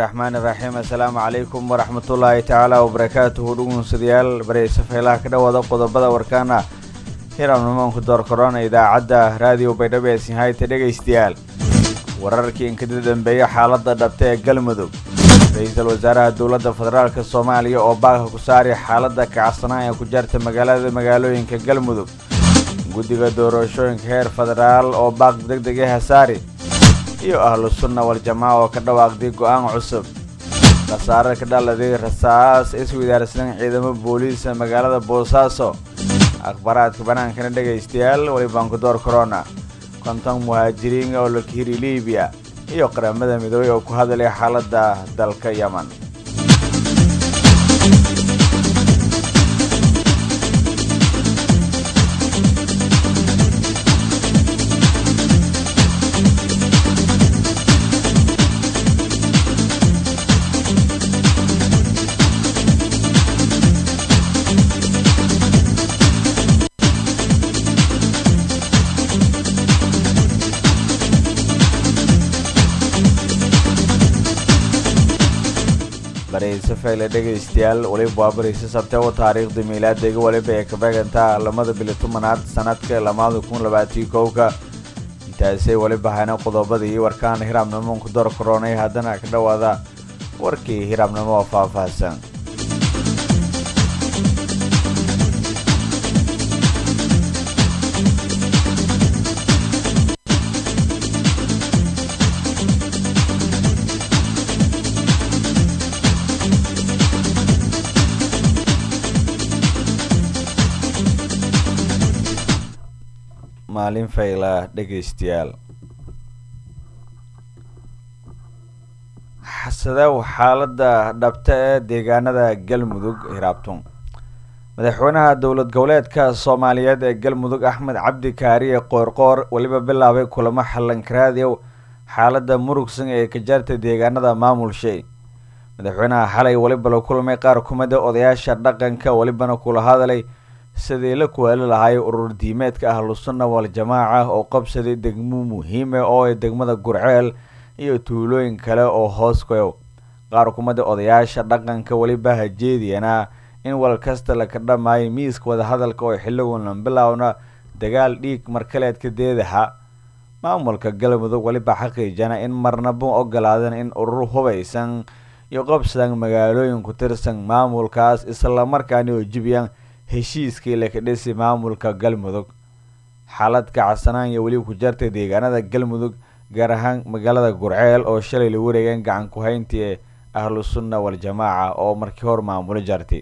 raxmaan iraxiim assalaamu calaykum waraxmatullaahi tacaala wabarakaatuhu dhugunsadayaal bareysa feelaha ka dhowaada qodobada warkaana hiram nimaanku door korona idaacadda raadiyo baydhabo ee sinhayta dhegaystayaal wararkii inkada dambeeya xaaladda dhabta ee galmudug ra-iisul wasaaraha dowladda federaalk soomaaliya oo baaka ku saari xaaladda kacsanaan ee ku jarta magaalada magaalooyinka galmudug guddiga doorashooyinka heer federaal oo baaq deg deg ee hasaari iyo ahlu sunna wal-jamaaca oo ka dhawaaqday go-aan cusub khasaare ka dhaladay rasaas iswadaarsan ciidamo booliisa magaalada boosaaso akhbaaraadka banaankana dhegaystayaal welibaan ku door korona konton muhaajiriin oo la kahiri libiya iyo qaramada midoobey oo ku hadlay xaaladda dalka yeman bareyse fayle dhegaystayaal weliba waa bareyse sabteebo taariikhda miilaadega weliba ee kabeegantaa lamada bili tobanaad sanadka lamaada kun labaatii kowka intaasay weliba hayna qodobada iyo warkaan hiraabnimo ku door koronay haddana ka dhowaada warkii hiraabnimo oo faahfaahsan maalin fayla dhegaystayaal xasadow xaaladda dhabta ee deegaanada galmudug hiraabtun madaxweynaha dowlad goboleedka soomaaliyeed ee galmudug axmed cabdi kaariye qoorqoor weliba bilaabay kulamo xallankaraadiyow xaaladda murugsan ee ka jarta deegaanada maamulshay madaxweynaha xalay weliba la kulmay qaar kumida odayaasha dhaqanka welibana kula hadalay sidii la kuwaali lahaay urur diimeedka ahlu sunna wal-jamaaca oo qabsaday degmo muhiime oo ay degmada gurceel iyo tuulooyin kale oo hoos koyow qaar kumida odayaasha dhaqanka weliba hajeediyana in wal kasta laka dhamaayo miiska wadahadalka oo xilligonan bilowna dagaal dhiig markaleedka deedaha maamulka galmudug weliba xaqiijana in marnaba ogolaadan in urur hubaysan iyo qabsadan magaalooyin ku tirsan maamulkaas islamarkaana oo jibiyaan heshiiskii laka dhisi maamulka galmudug xaalad kacsanaan iyo weliba ku jartay deegaanada galmudug gaar ahaan magaalada gurceel oo shalay la wareegeen gacan ku-hayntii ee ahlu sunna wal-jamaaca oo markii hor maamulo jartay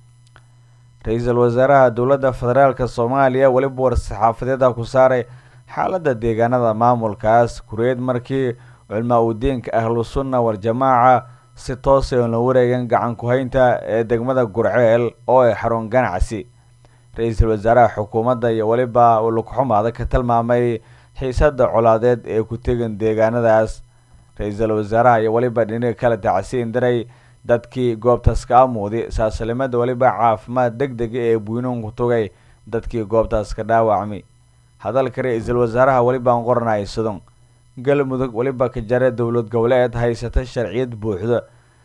ra-iisul wasaaraha dowladda federaalk soomaaliya weliba war-saxaafadeeda ku saaray xaaladda deegaanada maamulkaas kureed markii culmaa udiinka ahlu sunna wal-jamaaca si toosay oon la wareegeen gacan ku-haynta ee degmada gurceel oo ay xarun ganacsi ra-iisul wasaaraha xukuumadda iyo weliba lugxumaada ka tilmaamay xiisada colaadeed ee ku tegan deegaanadaas ra-iisul wasaaraha iyo weliba dhinaga kala tacsiin diray dadkii goobtaas ka amuuday saaslimada weliba caafimaad deg dega ee buynuun ku tugay dadkii goobtaas ka dhaawacmay hadalka ra-iisul wasaaraha welibaan qoranay sudon galmudug weliba ka jare dowlad goboleed haysata sharciyad buuxda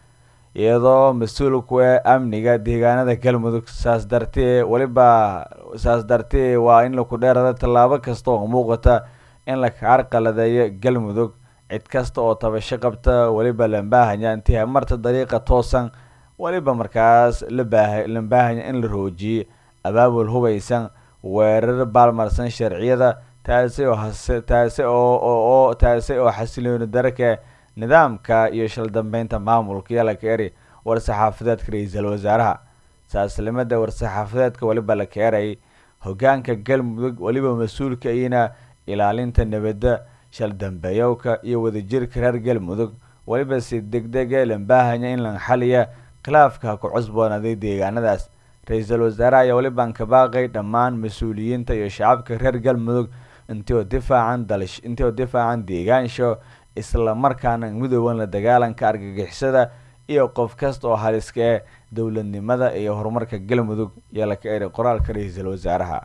iyadoo mas-uulku ee amniga deegaanada galmudug saas dartee weliba saas dartee waa in laku dheerada tallaabo kasta oo muuqata in la carqaladeeyo galmudug cid kasta oo tabasho qabta weliba lambaahanya intii marta dariiqa toosan weliba markaas labaa lambaahanya in la roojiyey abaabul hubaysan weerar baalmarsan sharciyada taasi oo taasi oo taasi oo xasilooni daraka nidaamka iyo shaldambeynta maamulka yalaka eri war-saxaafadeedka ra-iisul wasaaraha saaslimada war-saxaafadeedka weliba la keeray hogaanka galmudug weliba mas-uulka iyana ilaalinta nabadda shaldambeeyowka iyo wadajirka reer galmudug weliba si deg dege lambaahanya in la xaliya khilaafka ku cusboonaaday deegaanadaas ra-iisul wasaaraha ayaa welibaan ka baaqay dhammaan mas-uuliyiinta iyo shacabka reer galmudug intii oo difaacan dalish intii oo difaacan deegaansho isla markaana midooban la dagaalanka argagixisada iyo qof kasta oo haliska ee dowladnimada iyo horumarka galmudug ayaa la ka eray qoraalka ra-iisul wasaaraha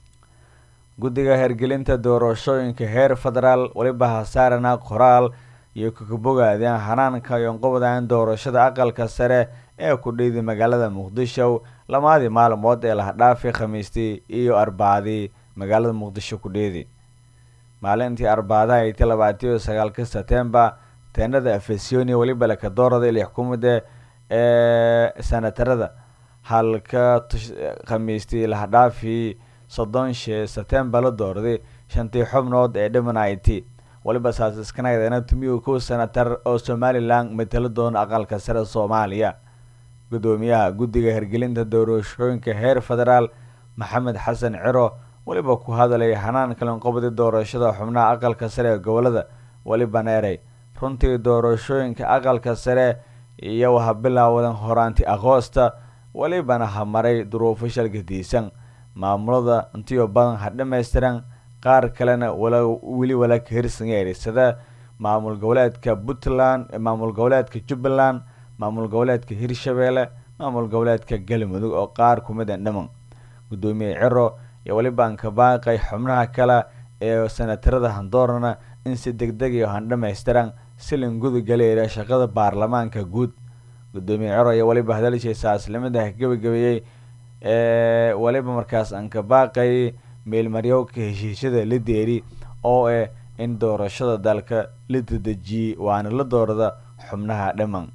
guddiga hergelinta doorashooyinka heer federaal weliba hasaarana qoraal iyo kakabogaadeen hanaanka yoonqobdan doorashada aqalka sare ee ku dheyday magaalada muqdisho lamaadii maalmood ee lahadhaafay khamiistii iyo arbacadii magaalada muqdisho ku dheedi maalintii arbaadaha aytay labaatiyo sagaalka setembar teenada afesoni weliba lakadoorada ili xukuumada ee sanatarada halka khamiistii lahadhaafii soddon shee setembar la doorday shantii xubnood ee dhiman it weliba saas iskanagdeena tumiyu kow senatar oo somalilan matalo doona aqalka sare soomaaliya gudoomiyaha guddiga hirgelinta doorashooyinka heer federaal maxamed xasan ciro weliba ku hadalay hanaan kalanqobdi doorashada xubnaha aqalka sare ee gobolada weliba neerey runtii doorashooyinka aqalka sare iyo waha bilaawadan horaanti agoosta welibana ha maray duruufo shalgadiisan maamulada intiyo badan ha dhammaystiran qaar kalena weli wala ka hirsangeeri sida maamul goboleedka puntland maamul goboleedka jubbaland maamul goboleedka hirshabeelle maamul goboleedka galmudug oo qaar kumid a dhiman gudoomiye ciro iyo welibaan ka baaqay xubnaha kale ee sanatarada handoorana in si deg deg iyo han dhammaystiran silin gudugaleera shaqada baarlamaanka guud gudoomiye ciro iyo weliba hadalshiisa aslimada gebagabeeyey ee weliba markaas aan ka baaqay meelmaryowka heshiisyada la deeri oo eh in doorashada dalka la dadejiyey waana la doorada xubnaha dhiman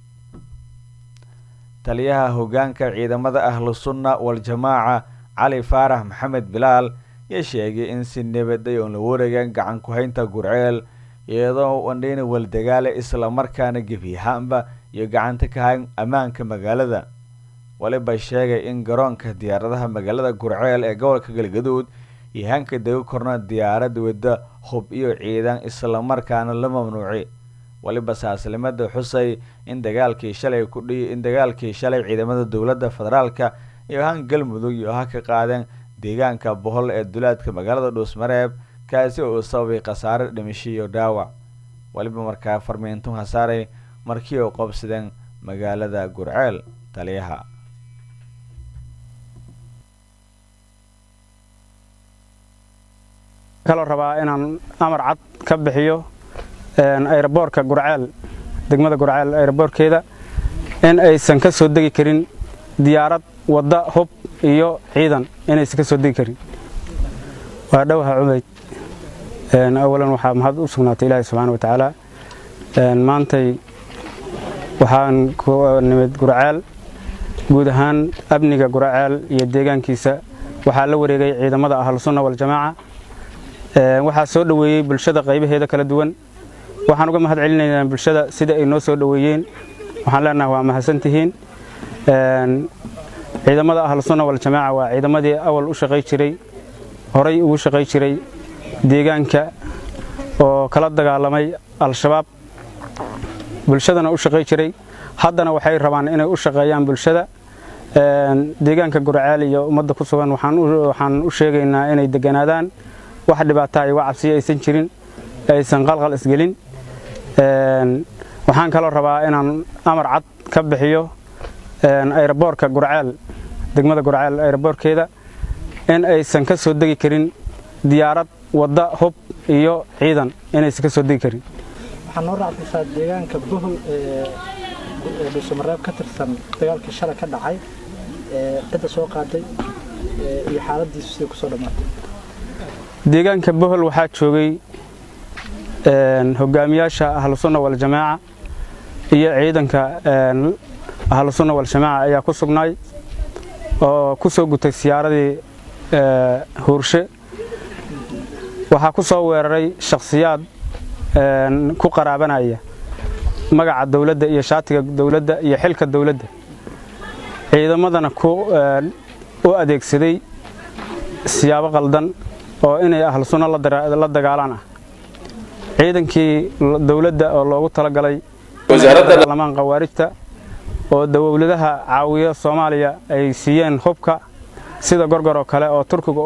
taliyaha hogaanka ciidamada ahlu sunna wal-jamaaca cali faarax maxamed bilaal yaa sheegay in si nabaday oon la wareegan gacan ku-haynta gurceel iyadoo wandhayna waldagaale islamarkaana gebiyahaanba iyo gacanta ka hayn ammaanka magaalada waliba sheegay in garoonka diyaaradaha magaalada gurceel ee gobolka galgaduud iyo hanka dega korna diyaarad wadda hub iyo ciidan islamarkaana la mamnuuci waliba saaslimada xusay in dagaalkii shalay kudhi in dagaalkii shalay ciidamada dowladda federaalka iyo han galmudug iyo ha ka qaadeen deegaanka bohol ee dulaadka magaalada dhuusmareeb kaasi oo sababay khasaare dhimasho iyo dhaawac waliba markaa farmiintun hasaaray markii oo qobsadeen magaalada gurceel taliyaha kaloo rabaa inaan amar cad ka bixiyo ayraboorka gurceel degmada gurceel ayraboorkeeda in aysan ka soo degi karin diyaarad wadda hub iyo ciidan inaysan ka soo degi karin waa dhowha cubayd awalan waxaa mahad u sugnaatay ilaahi subxaana wa tacaala maantay waxaan ku nimid gurceel guud ahaan amniga gurceel iyo deegaankiisa waxaa la wareegay ciidamada ahlusunna waljamaaca waxaa soo dhoweeyey bulshada qaybaheeda kala duwan waxaan uga mahad celinaynaa bulshada sida ay noo soo dhoweeyeen waxaan leenaha waa mahadsantihiin ciidamada ahlusunna waljamaaca waa ciidamadii awal u shaqay jiray horay ugu shaqay jiray deegaanka oo kala dagaalamay al-shabaab bulshadana u shaqay jiray haddana waxay rabaan inay u shaqeeyaan bulshada deegaanka gurceel iyo ummadda ku sugan waxaan u sheegaynaa inay deganaadaan wax dhibaataa iyo cabsiyo aysan jirin aysan qalqal isgelin waxaan kaloo rabaa inaan amar cad ka bixiyo ayraboorka gurceel degmada gurceel ayraboorkeeda in aysan ka soo degi karin diyaarad wadda hub iyo ciidan inaysan ka soo degi karin waxaa noo raacdaysaa deegaanka bohol ee dhuusamareeb ka tirsan dagaalkii shalay ka dhacay cidda soo qaaday iyo xaaladiisu siday kusoo dhammaatay deegaanka bohol waxaa joogay hogaamiyaasha ahlusunna waljamaaca iyo ciidanka ahlusunna waljamaaca ayaa ku sugnaay oo ku soo gutay siyaaradii huurshe waxaa ku soo weeraray shakhsiyaad ku qaraabanaya magaca dawladda iyo shaatiga dawladda iyo xilka dawladda ciidamadana u adeegsaday siyaabo qaldan oo inay ahlu sunno la dagaalaan ah ciidankii dawladda oo loogu talagalay baarlamaan khawaarijta oo dowladaha caawiya soomaaliya ay siiyeen hubka sida gorgor oo kale oo turkiga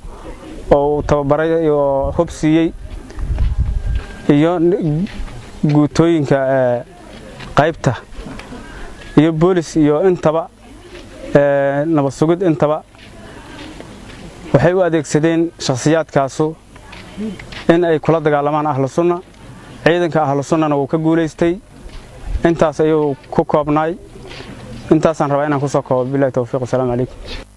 uu tababaray oo hub siiyey iyo guutooyinka qaybta iyo boolis iyo intaba nabad sugid intaba waxay u adeegsadeen shakhsiyaadkaasu in ay kula dagaalamaan ahlu sunna ciidanka ahlu sunnana wuu ka guulaystay intaas ayuu ku koobnaay intaasaan rabaa inaan kusoo koobo bilahi towfiiq wasalaamu calaykum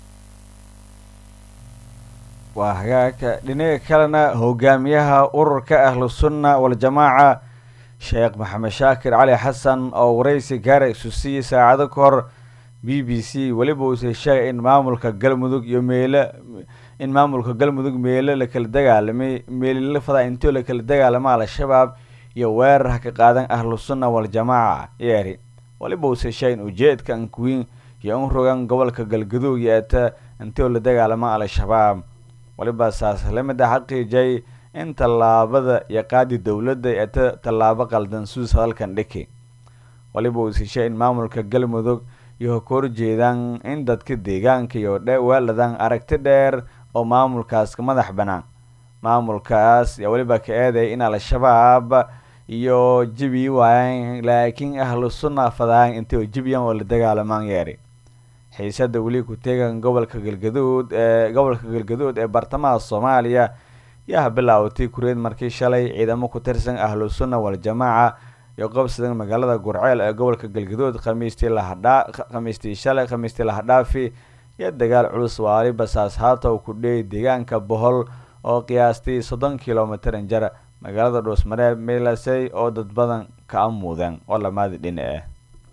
waa hagaagka dhinaga kalena hogaamiyaha ururka ahlu sunna waljamaaca sheekh maxamed shaakir cali xasan oo waraysi gaara isu siiyey saacado ka hor b b c weliba uuse sheegay in maamulka galmudug iyo meelo in maamulka galmudug meelo lakala dagaalamay meelilafada intoo lakala dagaalama al-shabaab iyo weerar ka qaadan ahlu sunna waljamaaca yeeri waliba uuse sheegay in ujeedka ankuwiin iyo un rogan gobolka galgaduug yeeta intoo la dagaalama al-shabaab waliba saas lamida xaqiijay in tallaabada iyo qaadi dowladda eeta tallaabo qaldan suus hadalkan dhiki waliba uuse sheegay in maamulka galmudug iyo ka horjeedaan in dadka deegaanka iyo weeladaan aragti dheer oo maamulkaas ka madax banaan maamulkaas yaa weliba ka eeday in al-shabaab iyo jibi waayaan laakiin ahlu sunna fadaan intay jibiyan oo la dagaalamaan yeeri xiisada weli ku teegan gobolka galgaduud ee gobolka galgaduud ee bartamaha soomaaliya yaa bilaawatay kureed markii shalay ciidamo ku tirsan ahlu sunna waljamaaca iyo qabsadan magaalada gurceel ee gobolka galgaduud khamiistii lahadhaa khamiistii shalay khamiistii lahadhaafi iyo dagaal culus waali basaas haata uu ku dheeyay deegaanka bohol oo qiyaastii soddon kilomitir injar magaalada dhuusmareeb milasey oo dad badan ka amuudeen oo lamaadi dhinac ah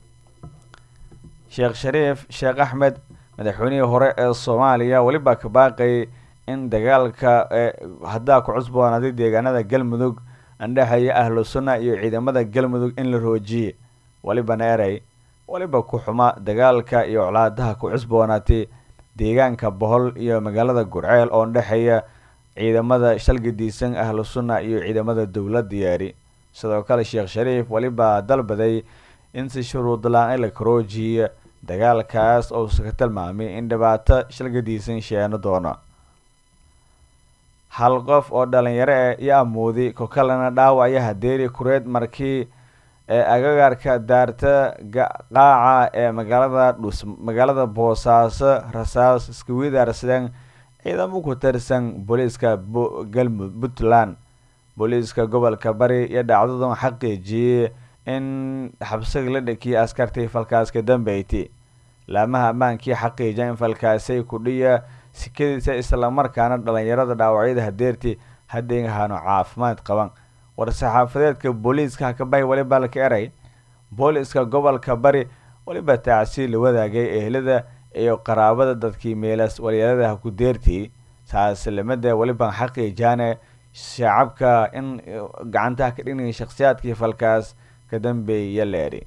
sheekh shariif sheekh axmed madaxweynihii hore ee soomaaliya weliba ka baaqayay in dagaalka haddaa ku cusboonaaday deegaanada galmudug andhexeeya ahlu sunna iyo ciidamada galmudug in la roojiye welibana erey weliba ku xuma dagaalka iyo colaadaha ku cusboonaatay deegaanka bohol iyo magaalada gurceel oo ndhexeeya ciidamada shalgadiisan ahlu sunna iyo ciidamada dowladda yeeri sidoo kale sheekh shariif weliba dalbaday in si shuruud la-aan la karoojiya dagaalkaas ousa ka tilmaamay in dhibaato shalgadiisan sheeno doono hal qof oo dhalinyaro eh iyo amuudi ko kalena dhaawacyo hadeeri kureed markii ee agagaarka daarta qaaca ee magaalada dhus magaalada boosaaso rasaas iska widaarsadeen ciidamo ku tirsan booliiska galmu puntland booliiska gobolka bari iyo dhacdadan xaqiijiyey in xabsiga la dhakiyay askartii falkaas ka dambeyti laamaha ammaankii xaqiija in falkaasay kudhiya sikadiisa islamarkaana dhalinyarada dhaawacyada hadeerti hadday ahaano caafimaad qaban war-saxaafadeedka booliiska hakabahi weliba laka eray booliiska gobolka bari weliba tacsi la wadaagay ehlada iyo qaraabada dadkii meelas walyaalada ku deertii saaslamada weliba xaqiijaane shacabka in gacantaha ka dhignaya shakhsiyaadkii falkaas ka dambeeya leeri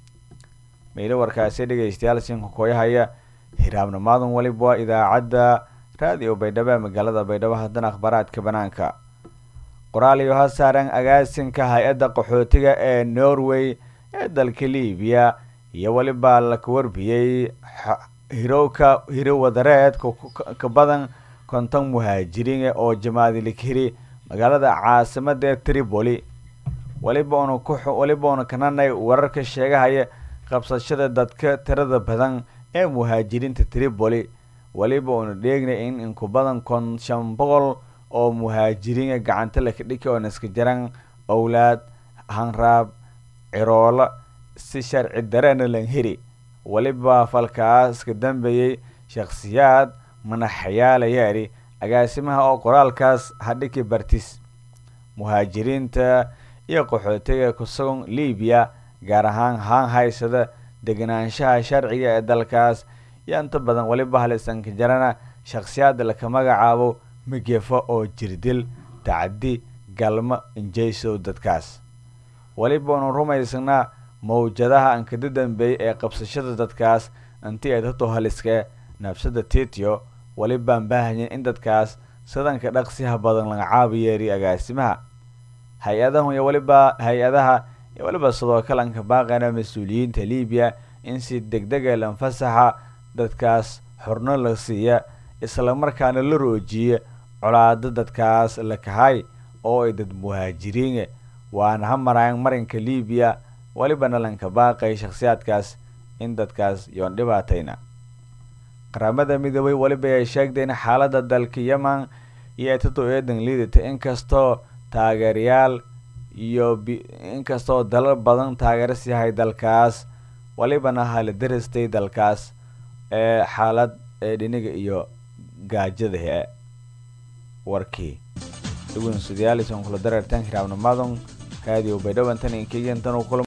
meelo warkaasi dhegeystayaal sinka kooyahaya hiraabnimaadan weliba waa idaacadda raadiyo baydhabo ee magaalada baydhabo haddana akhbaaraadka banaanka qoraal iyo ha saaran agaasinka hay-adda qaxootiga ee norway ee dalka libiya iyo weliba laka warbiyey hirowka hiro wadareed ka badan konton muhaajiriin oo jamaadilikiri magaalada caasimada ee tripoli weliba una ku weliba una kananay wararka sheegahaya qabsashada dadka tirada badan ee muhaajiriinta tripoli weliba una dheegnay in inku badan kon shan boqol oo muhaajiriina gacanta laka dhiki oona iska jaran owlaad hanraab ciroola si sharci dareena lan heri weliba falkaas ka dambeeyey shakhsiyaad manaxayaalayaari agaasimaha oo qoraalkaas hadhiki bartis muhaajiriinta iyo qaxootiga kusugan libiya gaar ahaan haan haysada deganaanshaha sharciga ee dalkaas iyo inta badan weliba halisanka jarana shakhsiyaad laka magacaabo migefa oo jirdil tacdi galmo injaysow dadkaas weliba unu rumaysanaa mawjadaha ankada dambeeyay ee qabsashada dadkaas intii ay dadoo haliskee nafsada tityo welibaan baahanyin in dadkaas sadanka dhaqsiha badan laga caabiyeeriyo agaasimaha hay-adahu iyo weliba hay-adaha iyo weliba sidoo kale anka baaqana mas-uuliyiinta libiya in si degdega lanfasaxa dadkaas xorno la siiya islamarkaana la roojiya colaado dadkaas la kahay oo ay dad muhaajiriin waana ha maraayan marinka libiya welibana lanka baaqay shakhsiyaadkaas in dadkaas yoon dhibaatayna qaramada midoobay weliba ay sheegtay in xaalada dalka yeman iyo etado eedan liidata inkastoo taageerayaal iyo inkastoo dalal badan taageeras yahay dalkaas walibana hala darastay dalkaas ee xaalad ee dhiniga iyo gaajada he warkii dhugunsudayaalisan kula dareertan hiraabnimadon raadiyo baydhawantan inkeyantan